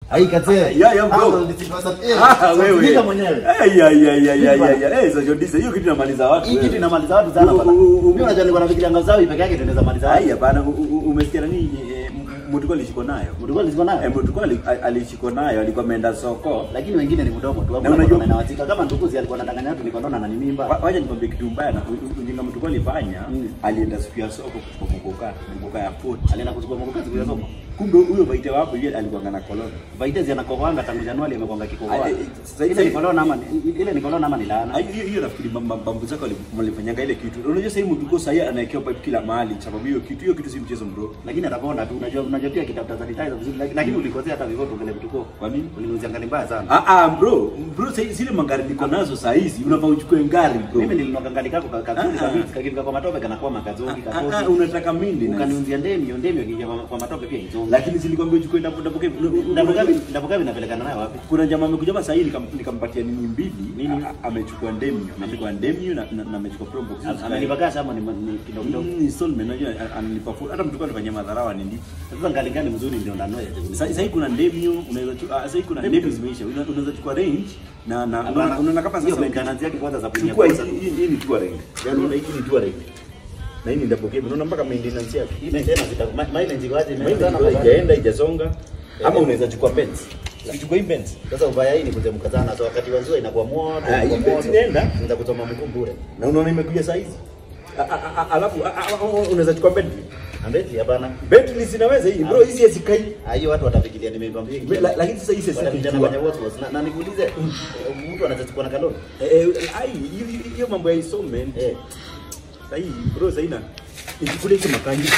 Ai kazee. Yeah, yeah, bro. Ah, nisipasa- eh, Ah, so wewe. sikiliza mwenyewe. Eh, ya, ya, ya, ya, Vipi ya, ya. Eh, Sojo Disa, hiyo kitu inamaliza watu. Hii wewe. kitu inamaliza watu sana U- bana. u- u- Mimi unajua nilikuwa nafikiria ngazawi peke yake ndio inaweza maliza watu. Haya bana, u- u- umesikia nani eh, M- Mutuko alishikwa nayo? Mlikuwa lisiko nayo. Eh, Mutuko ali- a- alishikwa nayo, alikuwa ameenda soko. Lakini wengine ni mdomo tu. Na Hakuna unajua- mtu anawatika kama nduguzi alikuwa anadanganya watu niko naona na ni mimba. Wa- Wacha nikwambie kitu mbaya na u- u- ujinga Mutuko alifanya, Mm. alienda siku ya soko kuchukua mkoka, mkoka ya port. Alienda kuchukua mkoka siku ya soko. Kumbe huyo baite wako yeye alikuwa na koloni. Vaitezi anakohoanga tangu Januari amekwanga kikohoa. Ah, eh, eh, sasa- Ile ni kolona ama ni- ile ni kolona ama ni laana? Ah, hiyo hiyo nafikiri mam- mam- mambo zako wali- walifanyanga ile kitu. Unajua sasa hivi Mutuko sasa yeye anawekewa pipe kila mahali sababu hiyo kitu hiyo kitu si mchezo bro. Lakini ataponda tu. Unajua unajua pia kitafuta sanitizer vizuri lakini- lakini ulikosea hata vivyo tungele vituko. Kwa nini? Ulinuuzia ngani mbaya sana. Ah ah bro, bro sasa zile magari niko nazo saa hizi unafaa uchukue ngari bro. Mimi nilinua kangali kako ka- kazuri Ah, ah. kabisa kakifika kwa matope kanakuwa makazuri Ah, ah, kakosi. unataka mindi na Ukaniunzia ndemi, ndemi ikija kwa kwa matope pia izonga. lakini zilikwambia uchukue ndapo ndapo kepi. Ndapokavi ndapokavi napelekana nayo wapi? Kuna jamaa amekuja hapa sasa hivi nikam- nikampatia nini mbili Nini? A- a- amechukua ndemio, amechukua ndemio na na na amechukua probox. Amenipa cash ama ni ni kidogo kidogo. Mm, installment unajua a- ananipa full. Hata mtu alifanyia madharau ni ndipi. Sasa ngali gani mzuri ndio ndanoe. Sasa sasa hivi kuna ndemio unaweza chukua sasa hivi kuna ndemio zimeisha. Una- Unaweza chukua range na na unaona unaona kama hiyo sasa maintenance yake kwanza za chukua kuingia hii hii- hii ni touring. Yaani unaona hii ni touring. Na hii ni double cab. Unaona mpaka maintenance yake. hii maintenance ita mileage iko aje? Maana Imeanza na haijaenda haijasonga. Ama unaweza chukua Benz. Ukichukua hii Benz. Sasa ubaya hii ni kutemka sana. So wakati wa jua inakuwa moto. Ah, hii inakuwa beti moto. inaenda. Nenda kuchoma mguu bure. Na unaona imekuja saa hizi. A- a- a- Alafu a- a- a- unaweza chukua Bentley. Ambeti hapana. Bentley zinaweza hii bro, hizi hazikai. Ah, hiyo watu watafikiria nimekwambia. Me- la- lakini sasa hii sasa Watafikiria kijua. nafanya what was. Na- Na nikuulize mtu anachukua na kalori. Eh, eh, ai hiyo- hiyo- hiyo mambo ya installment. Eh. Sasa hii bro sasa ina. Ikikule hizo makanji.